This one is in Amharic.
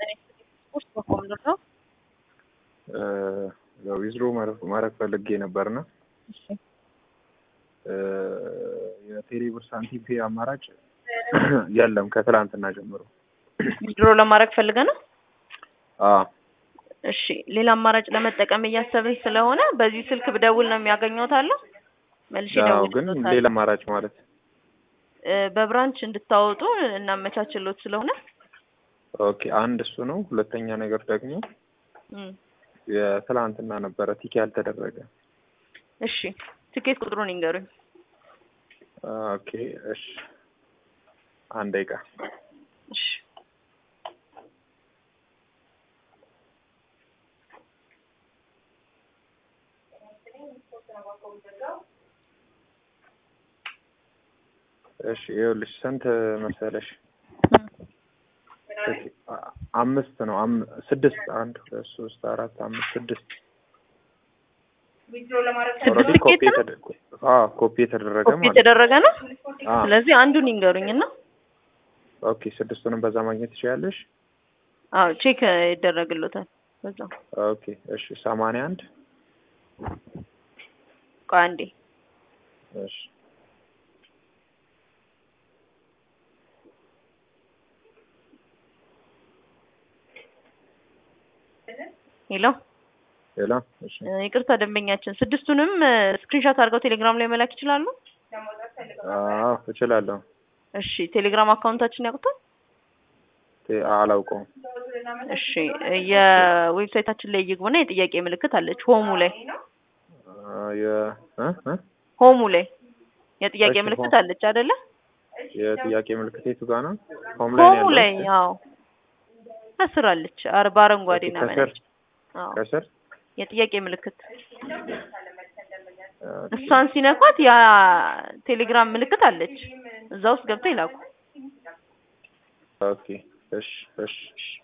ስፖርት በኮምዶር ነው። ያው ዊዝድሮ ማድረግ ፈልጌ ነበርና እሺ የቴሌብር ሳንቲም ፔ አማራጭ የለም ከትላንትና ጀምሮ። ዊዝድሮ ለማድረግ ፈልገ ነው። አዎ እሺ ሌላ አማራጭ ለመጠቀም እያሰብን ስለሆነ በዚህ ስልክ ብደውል ነው የሚያገኘውት አለ መልሼ ያው ግን ደውልልዎታለሁ። ሌላ አማራጭ ማለት እ በብራንች እንድታወጡ እናመቻችሎት ስለሆነ ኦኬ፣ አንድ እሱ ነው። ሁለተኛ ነገር ደግሞ እም፣ የትላንትና ነበረ ቲክ ያልተደረገ። እሺ ትኬት ቁጥሩን ይንገሩኝ። ኦኬ እሺ፣ አንድ ደቂቃ እሺ እሺ፣ ይኸውልሽ ስንት መሰለሽ? ኦኬ፣ አ- አምስት ነው አም- ስድስት አንድ ሁለት ሶስት አራት አምስት ስድስት ስድስት ኦልሬዲ ኮፒ ትኬት ነው የተደረገ አዎ ኮፒ የተደረገ ኮፒ ማለት ነው። የተደረገ ነው። አዎ ስለዚህ አንዱን ይንገሩኝ እና ኦኬ፣ ስድስቱንም በዛ ማግኘት ትችያለሽ። አዎ ቼክ ይደረግሎታል በዛው። ኦኬ እሺ፣ ሰማንያ አንድ ቆይ አንዴ እሺ ሄሎ ሌላ እሺ እ፣ ይቅርታ ደንበኛችን ስድስቱንም ስክሪንሾት አድርገው ቴሌግራም ላይ መላክ ይችላሉ። አዎ እችላለሁ። እሺ ቴሌግራም አካውንታችን ያውቁታል። ቴ- አላውቀውም። እሺ የዌብሳይታችን ላይ ይግቡና የጥያቄ ምልክት አለች ሆሙ ላይ አ፣ የ እ እ ሆሙ ላይ የጥያቄ እሺ፣ ምልክት ሆም። አለች አይደለ? የጥያቄ ምልክት የቱ ጋር ነው? ሆም ላይ ነው ሆሙ ያለው? ላይ አዎ ከስር አለች። አር በአረንጓዴ ኦኬ፣ እና ከስር በነጭ አዎ ከስር የጥያቄ ምልክት ኦኬ፣ እሷን ሲነኳት ያ ቴሌግራም ምልክት አለች። እዛ ውስጥ ገብተው ይላኩ። ኦኬ እሺ እሺ